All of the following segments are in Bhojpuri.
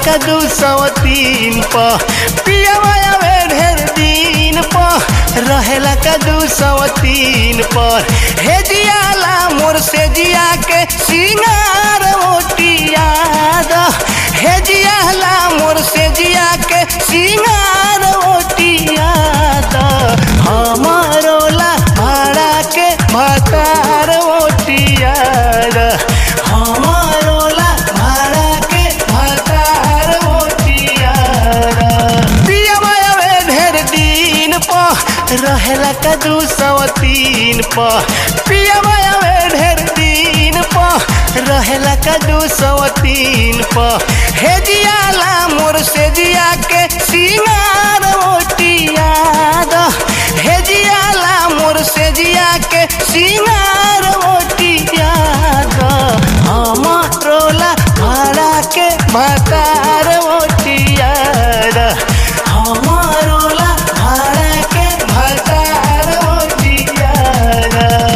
का दू सौ तीन प पियावा आवे ढेर दिन प रहेला का दू सौ तीन पर हे जियाला मोर से जिया के सिंगार ओटिया द हे जियाला मोर से जिया के सिंगार ओटिया द हमारो ला भाड़ा के भतार ओटिया द हमारो ला भाड़ा के भतार ओटिया द पियावा आवे ढेर दिन प रहेला का दू सौ तीन प पियावा आवे ढेर दिन प रहेला का दू सौ तीन प हे जियाला मोर से जिया के सिंगार ओटिया द हे जियाला मोर से जिया के सिंगार ओटिया द हमारो ला भाड़ा के भतार ओटिया द हमारो ला भाड़ा के भतार ओटिया द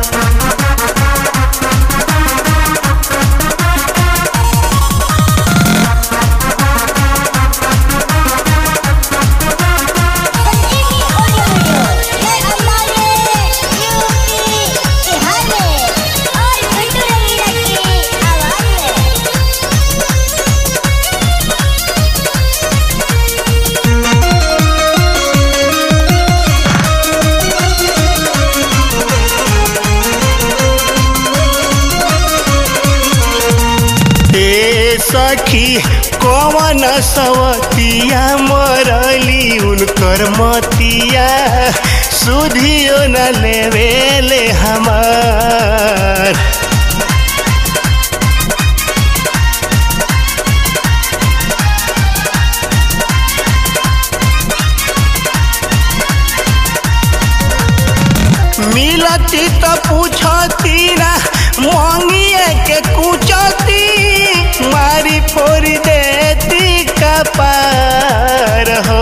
संजीवनी ऑडियो वीडियो ये हमारे यूपी बिहार में और गुड्डू रवीना की आवाज में ए सखी कवन सवतिया मरली उनकर मतिया सुधियो न लेवेले हमार मिलती तो पूछती ना मांगिए के कुचती मारी फोड़ी देती कपार हो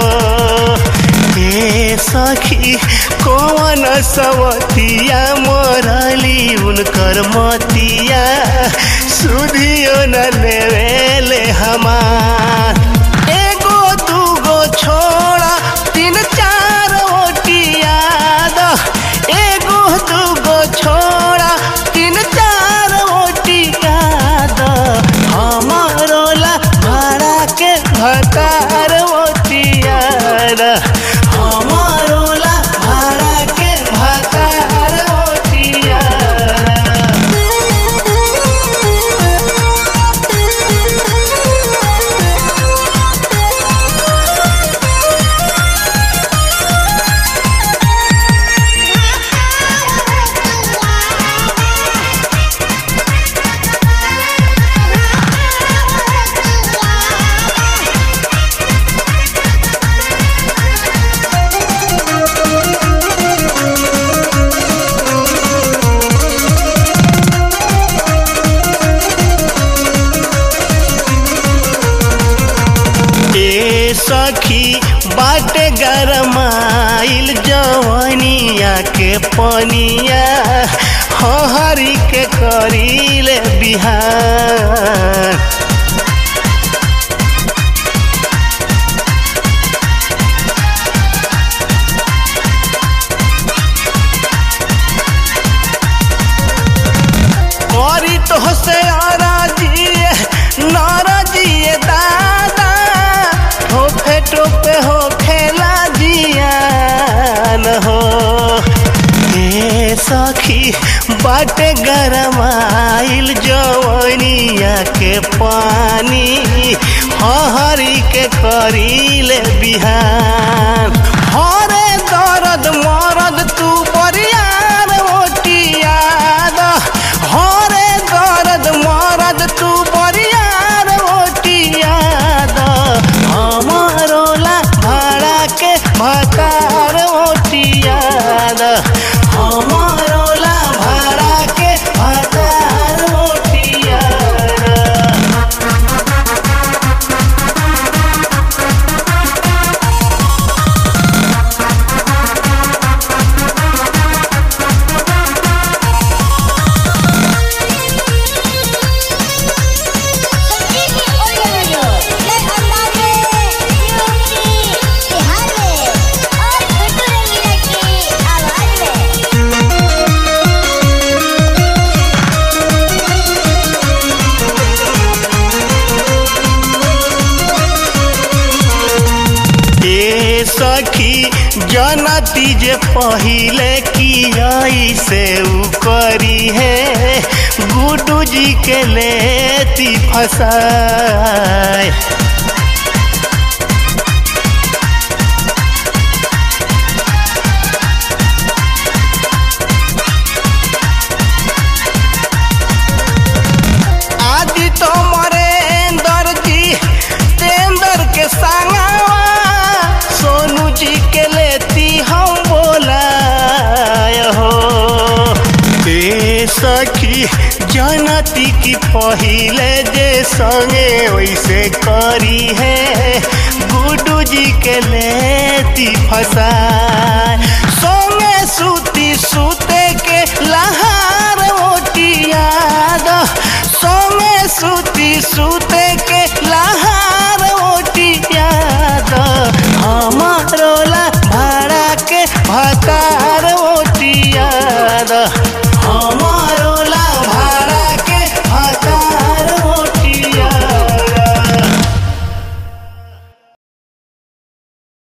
ए सखी कौन सवतिया मोरली उनकर मतिया सुधियो न लेवेले हमार एगो दूगो छोड़ा तीन चार ओटिया द एगो दूगो छोड़ा तीन चार ओटिया द हमारो ला भाड़ा के भतार ओटिया द हमारो ला भाड़ा के भतार ओटिया द। ए सखी बाटे गरमाइल जवनिया के पनिया हरी के करील बिहार करी तो से आराजिए नाराजिए दादा ठोपे टोपे हो खेला जियान हो ए सखी बाटे गरमाइल जवनिया के पानी हरी के करील बिहान हरे दर्द मरद तू बरियार ओटिया द हरे दर्द मरद तू बरियार ओटिया द हमारो ला भाड़ा के भतार ओटिया द हमारो ला भाड़ा के भतार ओटिया द सखी जनती जे पहिले की से उ करी है गुडू जी के लेती फसाए आदि तो मरेंदर जी तेंदर के संगवा सोनू जी के लेती हम बोलाय हो ते सखी जनती की पहिले जे संगे वैसे करी है गुडू जी के लेती फसाय संगे सूती सूते के लहार ओटियाद संगे सूती सूते के लहार ओटियाद हमारो ला भाड़ा के भतार ओटियाद